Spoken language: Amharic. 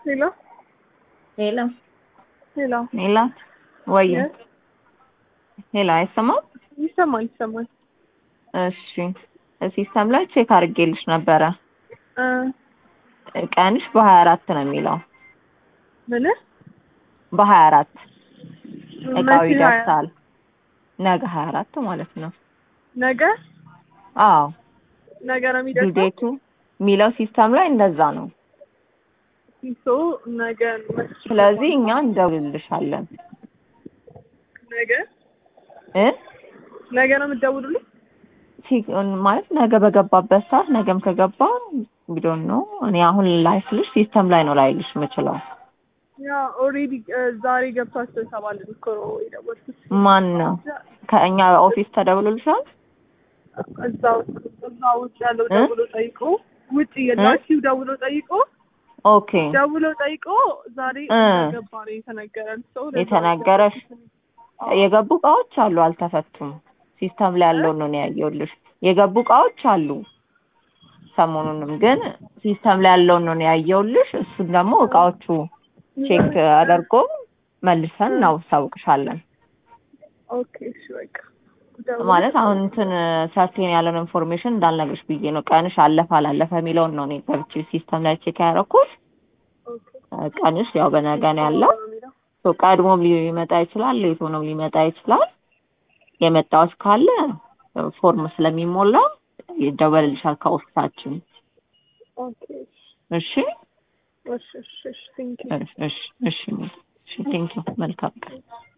ሄሎ ሄሎ ሄሎ ሜላት ወይ Yes. ሄሎ አይሰማም? ይሰማል ይሰማል። እሺ ሲስተም ላይ ቼክ አድርጌልሽ ነበረ። እ ቀንሽ በሀያ አራት ነው የሚለው ምን በሀያ አራት እቃው መቼ ሀያ- ይደርሳል። ነገ ሀያ አራት ማለት ነው። ነገ አዎ ነገ ነው የሚደርሰው። ዱዴቱ የሚለው ሲስተም ላይ እንደዛ ነው። ሶ ነገ ስለዚህ እኛ እንደውልልሻለን ነገ እ ነገ ነው የምትደውሉልኝ? ሲ- ማለት ነገ በገባበት ሰዓት ነገም ከገባ ቢዶን ነው። እኔ አሁን ላይስልሽ ሲስተም ላይ ነው ላይልሽ የምችለው። ያ ኦልሬዲ ዛሬ ገብቷቸው ተባልን እኮ ነው የደወልኩት። ማን ነው ከእኛ ኦፊስ ተደውሎልሻል? እዛው እዛ ውጭ ያለው እ? ደውሎ ጠይቆ ውጭ የላኪው ደውሎ ጠይቆ ኦኬ ደውሎ ጠይቆ ዛሬ እ። ገባ ነው የተነገረን። ሰው የተነገረሽ የገቡ እቃዎች አሉ አልተፈቱም። ሲስተም ላይ ያለውን ነው እኔ ያየሁልሽ። የገቡ እቃዎች አሉ ሰሞኑንም ግን ሲስተም ላይ ያለውን ነው እኔ ያየሁልሽ። እሱን ደግሞ እቃዎቹ ቼክ አድርጎ መልሰን እናሳውቅሻለን። ኦኬ እሺ በቃ ደውሎ ማለት አሁን እንትን ሰርቴን ያለውን ኢንፎርሜሽን እንዳልነግርሽ ብዬ ነው። ቀንሽ አለፈ አላለፈ የሚለውን ነው እኔ ገብቼ ሲስተም ላይ ቼክ ያደረኩት። ኦኬ ቀንሽ ያው በነገ ነው ያለው። የሚለው ሶ ቀድሞም ሊመጣ ይችላል፣ ሌት ሆኖም ሊመጣ ይችላል። የመጣዎች ካለ ፎርም ስለሚሞላ ይደወልልሻል ከኦፊሳችን። ኦኬ እሺ እሺ እሺ እሺ ቴንክ ዩ እሺ እሺ እሺ ቴንኪው መልካም ቀን